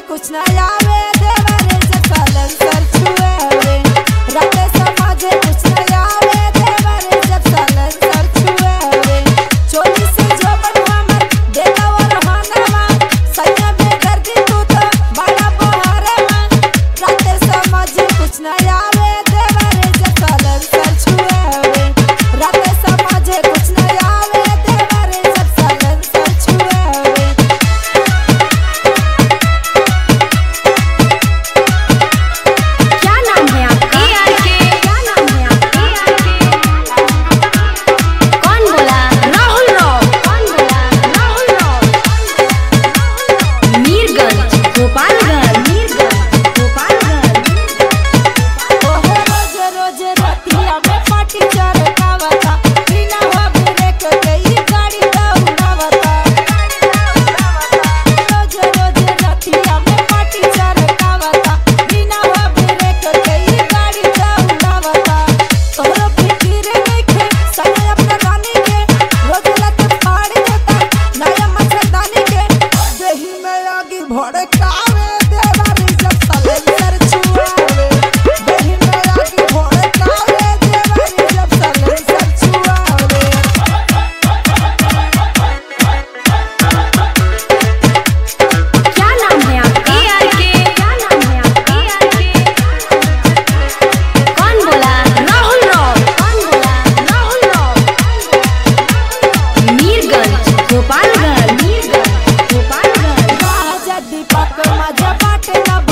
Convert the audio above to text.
कुछ ना आवे देवरे जब सालन सर छुए राते समाजे कुछ ना आवे देवरे जब सालन सर छुए चोली से जो हमर देखा और हानवा सैया बेदर्दी तू तो बड़ा बहारवा राते समाजे कुछ ना आवे देवरे जब सालन सर छुए राते समाजे कुछ ना आवे देवरे जब सालन सर छुए क्या नाम है आपका क्या नाम है आपका कौन बोला राहुल राव कौन बोला राहुल राव मीरगंज गोपालगंज मीरगंज गोपालगंज ओहो रोज रोज रतिया में पाटी चरकावता बिना हो ब्रेक के ई गाड़ी दौड़ावता रोज रोज रतिया में पाटी चरकावता बिना हो ब्रेक के ई गाड़ी दौड़ावता तोरो फिकिर नइखे समय अपना रानी के रोज लत फाड़ देता नया मच्छरदानी के देही में आगी भड़कावे देवारी जब सलेंसर छुआवे देही में आगी भड़कावे देवारी जब सलेंसर छुआवे क्या नाम है आपका क्या नाम है आपका कौन बोला राहुल राव कौन बोला राहुल राव मीरगंज गोपालगंज मीरगंज गोपालगंज राजा दीपक माझ्या पाटे ना